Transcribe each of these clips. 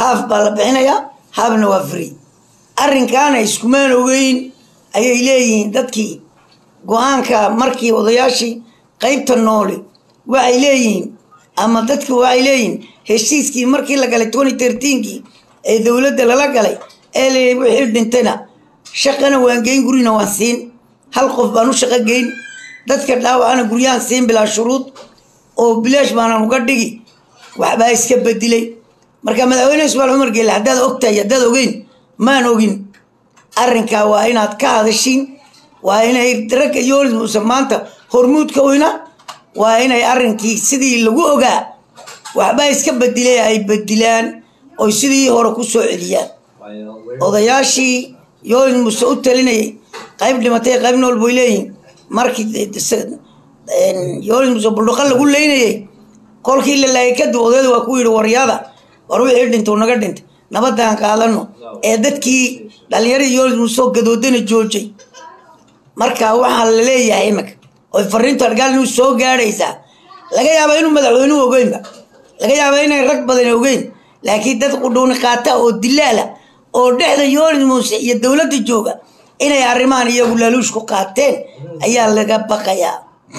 haaf baa la bixinayaa haafna waa free arrinkaana iskumaan ogeyn ayay leeyihiin dadkii go-aanka markii odayaashii qaybta nooli waxay leeyihiin ama dadki waxay leeyihiin heshiiskii markii la galay twenty thirteenkii ee dowladda lala galay ee la wixii dhintayna shaqana waan geyn gurina waan siin hal qof baan u shaqo geyn dadka dhaawacana guryahan siin bilaa shuruud oo bilaash baanan uga dhigi waxbaa iska bedilay marka madaxweyne ismaal cumar geelle haddaad ogtahay haddaad ogeyn maan ogin arrinkaa waa inaad ka hadashiin waa inay ragga yoolis muuse maanta hormuudka oyna waa inay arrinkii sidii lagu ogaa waxbaa iska bedilay ay bedilaan oy sidii hore ku soo celiyaan odayaashii yoolis muuse u talinayay qayb dhimatay qayb nool boy leeyihin markii yoolis muuse buldhuqa lagu leynayay kolkii la laayay kadib odayd waa ku yidhi waryaada war wixii dhintay naga dhintay nabadaan qaadano ee dadkii dhalinyaradii yoolis muuse oo gadoodana joojay marka waxaa la leeyahay imika oy fariintu argaal inuu soo gaadhaysaa laga yaaba inuu madaxweynuhu ogeynba laga yaaba inay rag badan ogeyn laakiin dad qudhuuni qaata oo dilaala oo dhexda yoolis muuse iyo dowladda jooga inay arrimahan iyagu laaluushku qaateen ayaa laga baqayaa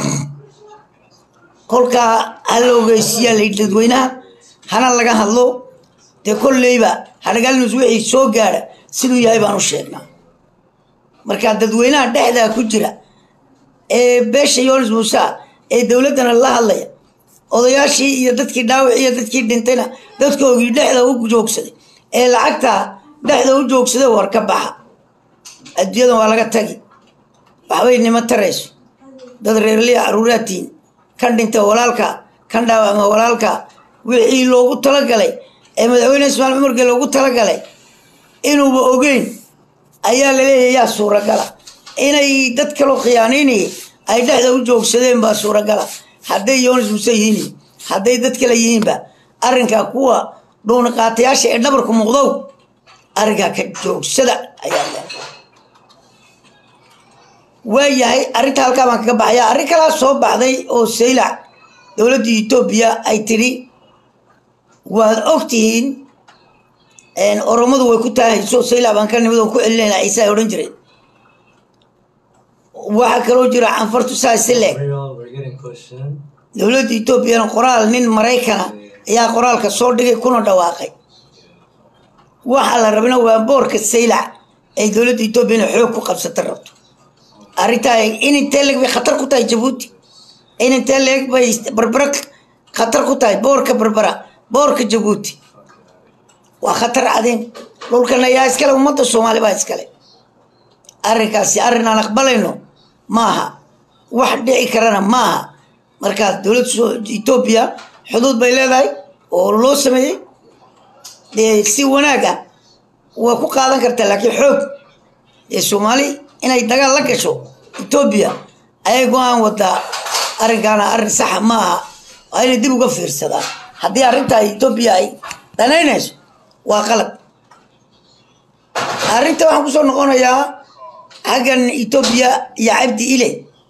kolkaa hala ogeysiiyaa la dadweynaha hana laga hadlo dee kolleyba hadhagaalnus wixii soo gaadha siduu yahay baan u sheegnaa marka dadweynaha dhexdaa ku jira ee beesha yoonis muuse ee dowladdana la hadlaya odayaashii iyo dadkii dhaawac iyo dadkii dhintayna dadkoogii dhexda u joogsaday ee lacagta dhexda u joogsaday war ka baxa adduunyadan waa laga tagi waxbay nimo tarayso dad reerliya caruuraatiin kan dhinta walaalka kan dhaawacma walaalka wixii loogu talagalay ee madaxweyne ismaal cumargee loogu talagalay inuuba ogeyn ayaa laleeyahay yaa suuragala inay dad kaloo khiyaanaynayay ay dhexda u joogsadeen baa suuragala hadday yoonis muse yihiin hadday dad kale yihiinba arrinkaa kuwa dhuuniqaatayaasha ee dhabarku muuqdow arrinkaa ka joogsada ayaa le waayahay arrinta halkaa baan kaga baxaya arrin kalaa soo baxday oo saylac dowladda etoobiya ay tidhi waad ogtihiin oromadu way ku taahayso saylac baan ka nimid oon ku celinayna ciise ay odhan jireen waxaa kaloo jira canfartu saasi leeg dowladda etoobiyana qoraal nin maraykana ayaa qoraalka soo dhigay kuna dhawaaqay waxaa la rabina waa boorka saylac ay dowladda etoobiya inay xoog ku qabsata rabto arrintaa in intee leeg bay khatar ku tahay jabuuti in intee leeg bay barbara khatar ku tahay boorka barbara boorka jabuuti waa khatar cadeen dhulkan ayaa iskale ummadda soomaali baa iskale arrinkaasi arrin aan aqbalayno maaha wax dhici karana maaha markaas dowladda etoobiya xuduud bay leedahay oo loo sameeyey dee si wanaag ah waa ku qaadan kartaa laakiin xoog dee soomaali inay dagaal la gasho etoobiya ayay go-aan wadaa arrinkaana arrin saxa maaha waa inay dib uga fiirsadaan haddii arrintaa etoobiya ay danaynayso waa qalab arrinta waxaan kusoo noqonayaa xaggan etoobiya iyo cabdi iley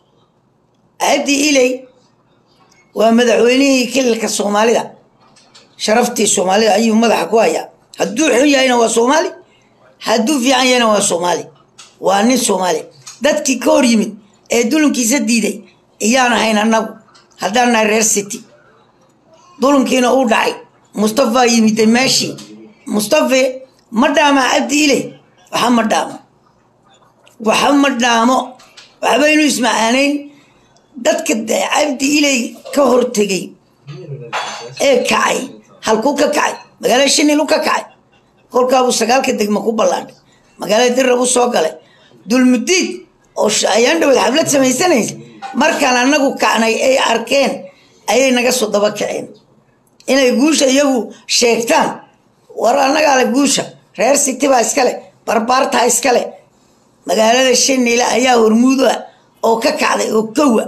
cabdi iley waa madaxweynihii kililka soomaalida sharaftii soomaalida ayuu madaxa ku hayaa hadduu xun yahayna waa soomaali hadduu fiican yahayna waa soomaali waa nin soomaali dadkii ka hor yimid ee dulinkiisa diiday iyaan ahayn annagu haddaan nahay reer city dulinkiina uu dhacay mustafa yimiday meeshii mustafe ma dhaama cabdi iley waxa ma dhaamo waxa ma dhaamo waxbaynu ismacaanayn dadka cabdi iley ka hortegay ee kacay halkuu ka kacay magaalada shinilu ka kacay kolkaabuu sagaalka degma ku ballaadhay magaalada dirrabu soo galay dulmudiid oo ayaan dhaweed xaflad samaysanaysa markaan annagu kacnay ay arkeen ayay naga soo daba kaceen inay guusha iyagu sheegtaan war annagaale guusha reer city baa iskale barbaartaa iskale magaalada shinile ayaa hormuuda oo ka kacday oo kowa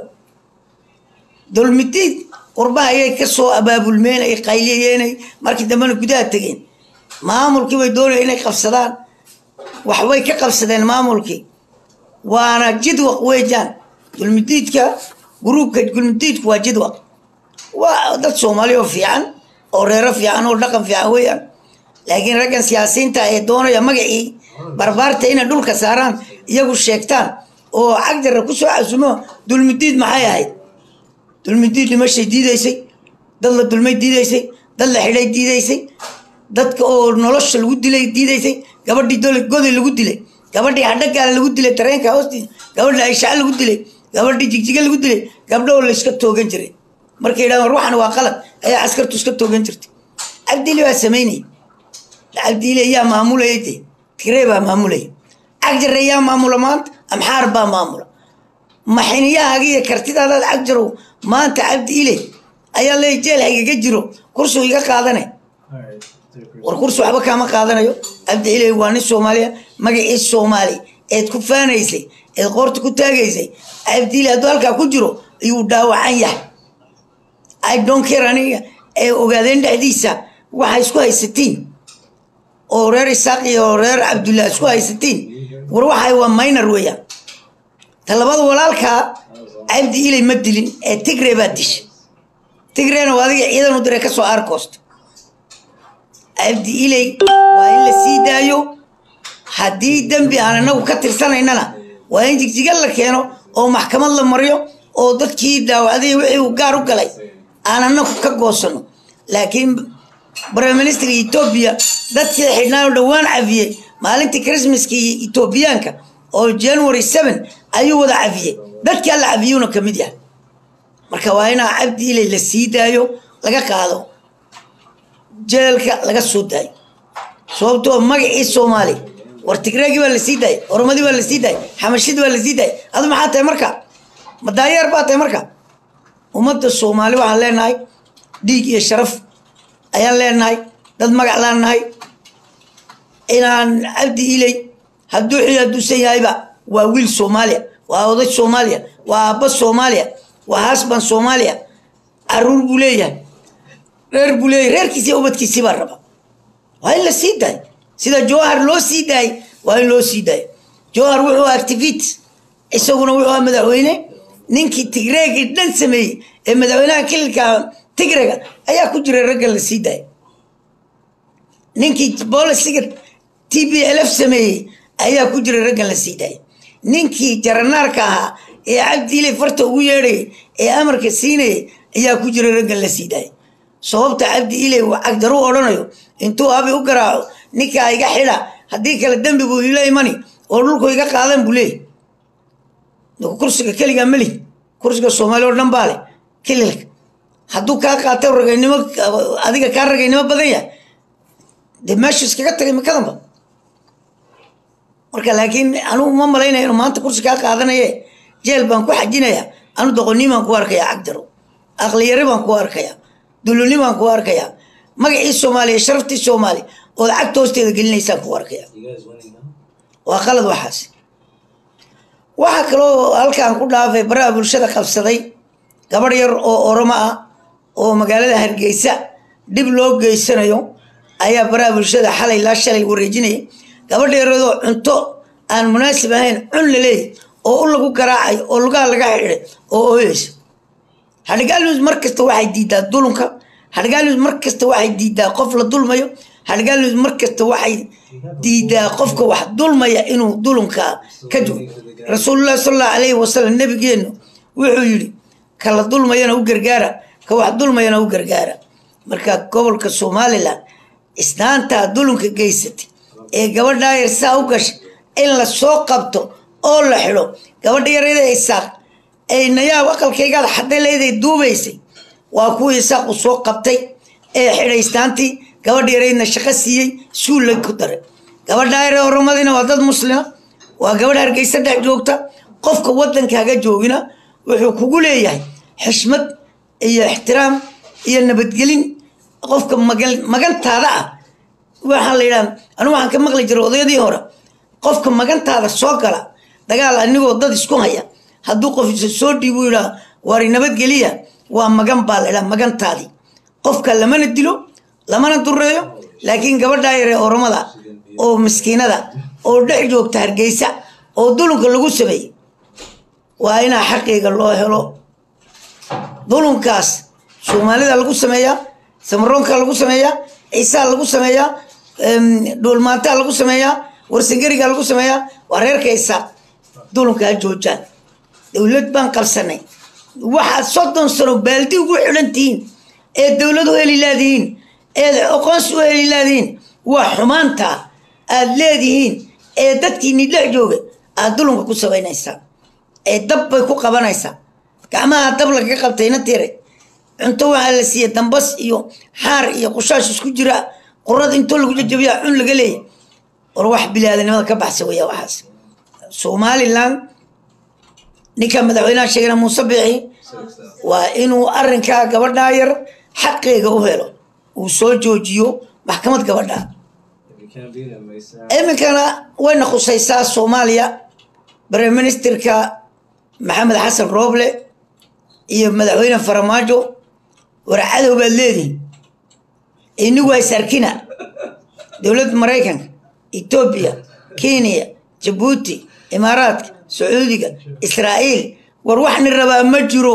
dulmidiid qurbaha ayay ka soo abaabulmeen ay qayliyeenay markii dambena gudaha tegeen maamulkii bay doonaya inay qabsadaan waxbay ka qabsadeen maamulkii waana jidwaq weejaan dulmidiidka gruubka dulmidiidku waa jidwaq waa dad soomaali oo fiican oo reero fiican oo dhaqan fiican weeyaan laakiin raggan siyaasiyiinta ee doonaya magacii barbaarta inay dhulka saaraan iyagu sheegtaan oo cagdara kusoo casumo dulmidiid maxay ahayd dulmidiid dhimashay diidaysay dad la dulmay diidaysay dad la xidhay diidaysay dadka oo nolosha lagu dilay diidaysay gabadhii goday lagu dilay gabadhii hadhagaala lagu dilay tareenka hoostiisa gabadhii ayshaca lagu dilay gabadhii jigjiga lagu dilay gabdho oo layska toogan jiray markay yidhahdaan ruuxan waa qalad ayaa caskartu iska toogan jirtay cabdiili baa samaynayay cabdiili ayaa maamulayay dee tiree baa maamulaya cagjare ayaa maamula maanta amxaar baa maamula maxiniyahaaga iyo kartidaadaad cagjarow maanta cabdi ile ayaa leey jeel haygaga jiro kursigu iga qaadane war kursi waxba kaama qaadanayo cabdi ile waa nin soomaaliya magacii soomaali eed ku faanaysay eed qoorta ku taagaysay cabdi ile hadduu halkaa ku jiro ayuu dhaawacan yahay i don't care aniga ee ogaadeen dhexdiisa waxaa isku haysatiin oo reer isaaq iyo reer cabdullah isku haysatiin war waxay waa minor weeyaan talabada walaalkaa cabdi ilay ma dilin ee tigre baa disha tigrena waa adiga ciidan u diray kasoo aarkoosta cabdi ilay waa in la sii daayo haddii dembi aan anagu ka tirsanaynana waa in jigjiga la keeno oo maxkamad la mariyo oo dadkii dhaawacday wixii uu gaar u galay aan anagu ka goosano laakiin prime minister etoobiya dadkii xidhnaa dhowaan cafiyey maalintii christmaskii etoobiyaanka oo january seven ayuu wada cafiyey dadkii alla cafiyuuna ka mid yahay marka waa inaa cabdi ilay la sii daayo laga qaado jeelka laga soo daayo sababtoo magacii soomaali war tigreegii baa la sii daayay oromadii baa la sii daayay xamashidii baa la sii daayay adu maxaa tahay marka madaayeer baa tahay marka ummadda soomaali waxaan leenahay dhiig iyo sharaf ayaan leenahay dad magac laan nahay inaan cabdi ilay hadduu xil hadduusan yahayba waa wiil soomaaliya waa oday soomaaliya waa aabba soomaaliya waa hasban soomaaliya caruur buu leeyahay reer buu leeyahay reerkiisi iyo ubadkiisii baa raba waa in la sii daayo sida jowhar loo sii daayay waa in loo sii daayo jowhar wuxuu activit isaguna wuxuu ahaa madaxweyne ninkii tigreegii dhan sameeyey ee madaxweynaha kililka tigrega ayaa ku jiray raggan la sii daayay ninkii bolisiga t b lf sameeyey ayaa ku jiray raggan la sii daayay ninkii jaranaarka ahaa ee cabdiile farta ugu yeedhayay ee amarka siinayay ayaa ku jiray raggan la sii daayay sababta cabdi ile uu cagdaru odhanayo intuu abi u garaaco ninkaa iga xidha haddii kale dembi buu ila imani oo dhulku iga qaadan buu leeyay kursiga keligaa meli kursiga soomaali oo dhan baa leh kililka hadduu kaa qaata ragaynimo adiga kaa ragaynimo badan yahay dee meeshu iskaga tagay makadanba marka laakiin anugu ma malaynaya inuu maanta kursi kaa qaadanaye jeel baan ku xajinaya anu doqonni baan ku arkayaa cagdaro aqliyari baan ku arkayaa duluni baan ku arkayaa magacii soomaaliya sharaftii soomaali ood cagta hoosteeda gelinaysaan ku arkaya waa qalad waxaas waxaa kaloo halkaan ku dhaafay baraha bulshada qabsaday gabadh yar oo oromo ah oo magaalada hargeysa dhib loo geysanayo ayaa baraha bulshada xalay laa shalay wareejinaya gabadha yaradoo cunto aan munaasib ahayn cun la leeyahy oo u lagu garaacay oo lugaha laga xidhay oo ooyeysa hadhgaalnews mar kasta waxay diidaa dulunka hadhgaalnews mar kasta waxay diidaa qof la dulmayo hadhgaalnews mar kasta waxay diidaa qofka wax dulmaya inuu dulunka ka joogo rasuulullahi sal allahu alayhi wasalam nabigeennu wuxuu yidhi ka la dulmayana u gargaara ka wax dulmayana u gargaara marka gobolka somalilan isnaantaa dulunka geysatay ee gabadhaa yar saa u gashay in la soo qabto oo la xidho gabadha yareeda isaaq ay nayaab aqalkaygaad xadday leeday duubaysay waa kuwii isaaqu soo qabtay ee xidhaystaantii gabadha yareydna shaqo siiyey suulla ku daray gabadha yare oromadina waa dad muslima waa gabadh hargeysa dhex joogta qofka waddankaaga joogina wuxuu kugu leeyahay xishmad iyo ixtiraam iyo nabadgelin qofka magantaada ah waxaa la yidhaha anu waxaan ka maqli jiray odayadii hore qofka magantaada soo gala dagaal anigoo dad isku haya hadduu qof isa soo dhiibu yidhaa waari nabadgeliya waa magan baa la yidhaha magantaadii qofka lamana dilo lamana dureeyo laakiin gabadhaa yaree oromada oo miskiinada oo dhex joogta hargeysa oo dulunka lagu sameeyey waa inaa xaqiiga loo helo dulunkaas soomaalida lagu sameeyaa samaroonka lagu sameeyaa ciisaa lagu sameeyaa dhuulmaantaa lagu sameeyaa warsangerigaa lagu sameeyaa waa reerkaysa dulunkaa joojaan dowlad baan qabsanay waxaad soddon sano baaldi ugu xidhan tihiin ee dowlad u heli laadihiin eed aqoonsi u heli laadihiin waa xumaanta aad leedihiin ee dadkiini dhex jooga aad dulunka ku samaynaysaa ee dab bay ku qabanaysaa gacmaha dab lagaga qabtayna tire cunto waxaa la siiyey dambas iyo xaar iyo qushaash isku jira qurada intoo lagu jajabiyaa cun laga leeyay war wax bilaadanimada ka baxsa weya waxaas somalilan ninka madaxweynaha sheegana muuse biixi waa inuu arrinkaa gabadhaa yar xaqeega u helo uu soo joojiyo maxkamad gabadha iminkana wayna khusaysaa soomaaliya prime ministerka maxamed xasan rooble iyo madaxweyne faramaajo war cadow baad leedihin inigu waa is arkina dowladda maraykanka etoobiya kenya jabuuti imaaraadka sacuudiga israa'iil war waxni rabaa ma jiro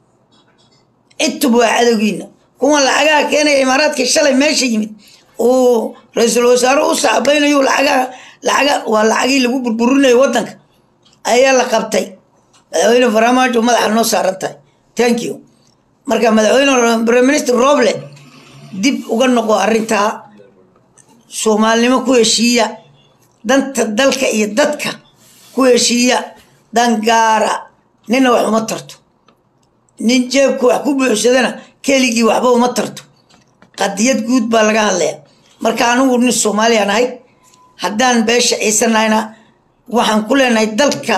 intub waa cadowgiina kuwan lacagaha keenaya imaaraadka shalay meesha yimid uu ra-iisul wasaare u sacbaynayo lacagaha lacaga waa lacagii lagu burburinayo waddanka ayaa la qabtay madaxweyne faramaajo madaxa noo saaran tahay thank you marka madaxweyne prime minister roble dib uga noqo arrintaa soomaalinimo ku heshiiya danta dalka iyo dadka ku heshiiya dangaara nina wax uma tarto nin jeebku wax ku buuxsadana keligii waxba uma tarto qadiyad guud baa laga hadlaya marka anigu nin soomaaliya nahay haddaan beesha ciisanahayna waxaan ku leenahay dalka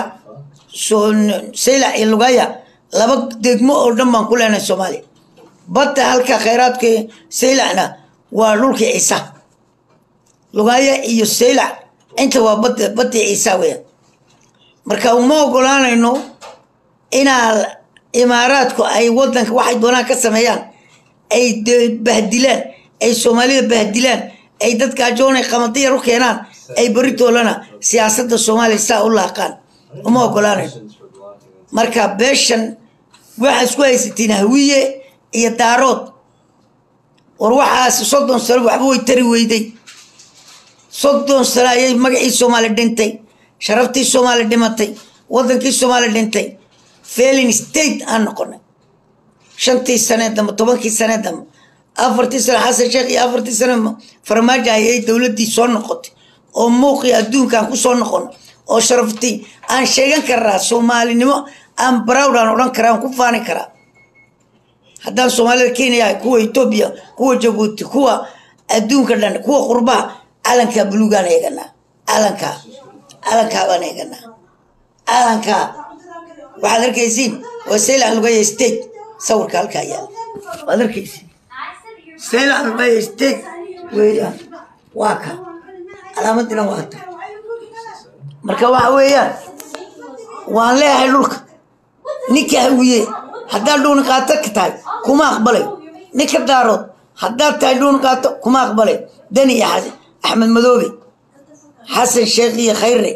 saylac iyo lugaya laba degmo oo dhan baan ku leenahay soomaaliya badda halka khayraadka saylacna waa dhulkii ciisa lugaya iyo saylac inta waa bad baddii ciisa weya marka uma ogolaanayno inaa imaaraadku ay wadanka waxay doonaan ka sameeyaan ay bahdilaan ay soomaalida bahdilaan ay dadka ajoonay qamadiyar u keenaan ay beritoolana siyaasadda soomaaliya saa u laaqaan uma ogolaanayno marka beeshan waxaa isku haysatiin hawiye iyo daarood war waxaas soddon sano waxba way tari weyday soddon sano ayay magacii soomaali dhintay sharaftii soomaali dhimatay wadankii soomaali dhintay failing state aan noqonay shantii sanee dambe tobankii sanee dambe afartii sane xasan sheekh iyo afartii sane farmaajo ayay dowladdii soo noqotay oo muuqii adduunkaan ku soo noqon oo sharaftii aan sheegan karaa soomaalinimo aan browd aan odhan karaa aan ku faani karaa haddaan soomaalida kenya kuwa etoobiya kuwa jabuuti kuwa adduunka dhan kuwa qurbaha calankaa buluugaan eeganaa calankaa calankaa baan eeganaa calankaa waxaad arkaysiin waa saylac lugaya state sawirka halkaa yaala waad arkaysiin saylac lugaya state weeyaan waa ka calaamadina waa ta marka waxa weeyaan waan leeyahay dhulka ninka hawiye haddaad dhuuni qaato ka tahay kuma aqbalay ninka daarood haddaad tahay dhuuni qaato kuma aqbalay dani iyo axmed madoobe xasan sheekh iyo khayre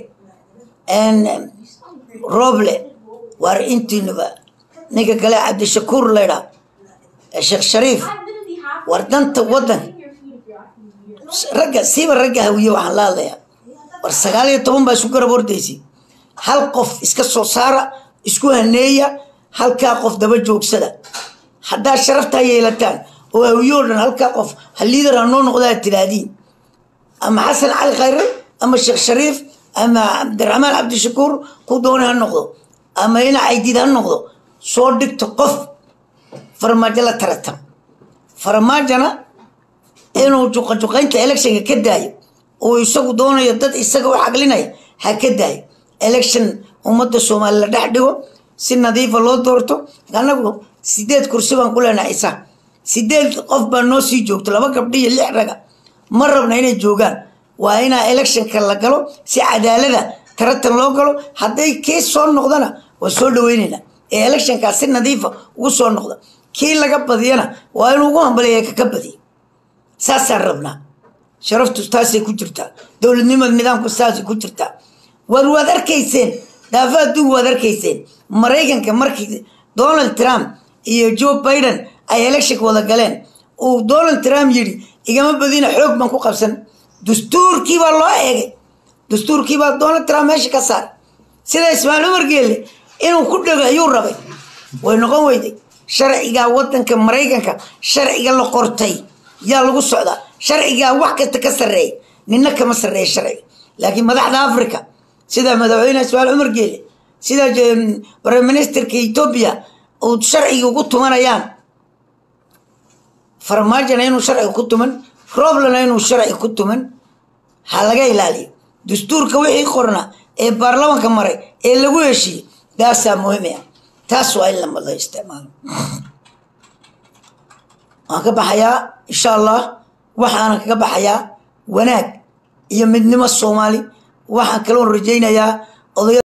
roble waar intiinaba ninka kale cabdishakuur laydhaa sheekh shariif war danta waddanka ragga siiba ragga hawiye waxaan la hadlayaa war sagaal iyo toban baa isku garab hordaysay hal qof iska soo saara isku haneeya halkaa qof daba joogsada haddaad sharaftaa yeelataan oo hawiyoo dhan halkaa qof ha liidar ha noo noqdaa tiraadiin ama xasan cali khayre ama sheekh shariif ama cabdiraxmaan cabdishakuur ku doona ha noqdo ama ina caydid ha noqdo soo dhigto qof farmaajo la taratan farmaajona inuu juqajuqaynta electionka ka daayo oo isagu doonayo dad isaga u xaglinaya ha ka daayo election ummadda soomaali la dhex dhigo si nadiifa loo doorto annagu sideed kursi baan ku leenahay isa sideed qof baa noo sii joogto laba gabdhi iyo lix raga ma rabna inay joogaan waa inaa electionka la galo si cadaalada taratan loo galo hadday kii soo noqdana waa soo dhaweynayna ee electionkaa si nadiifa ugu soo noqda kii laga badiyana waa inuu ugu hambaliya kaka badiyo saasaan rabnaa sharaftu taasay ku jirtaa dowladnimada nidaamku saasay ku jirtaa war waad arkayseen daafa adduunka waad arkayseen maraykanka markii donald trump iyo joe biden ay electionka wada galeen uu donald trump yidhi igama badina xoog baan ku qabsan dastuurkii baa loo eegay dastuurkii baa donald trump meesha ka saar sida ismaaciil cumar geelle inuu ku dhego ayuu rabay way noqon weyday sharcigaa wadanka maraykanka sharciga la qortay yaa lagu socdaa sharcigaa wax kasta ka sarreeya nina kama sarreeya sharciga laakiin madaxda africa sida madaxweyne ismaaciil cumar geelle sida prime ministerka etoobiya uu sharciga ugu tumanayaan farmaajona inuu sharciga ku tuman roblana inuu sharciga ku tuman ha laga ilaaliyo dastuurka wixii qorna ee baarlamanka maray ee lagu heshiiyey taasaa muhiim ah taas waa in lamada isticmaalo waan ka baxayaa insha allah waxaanan kaga baxayaa wanaag iyo midnimo soomaali waxaan kaloon rajaynayaa odaya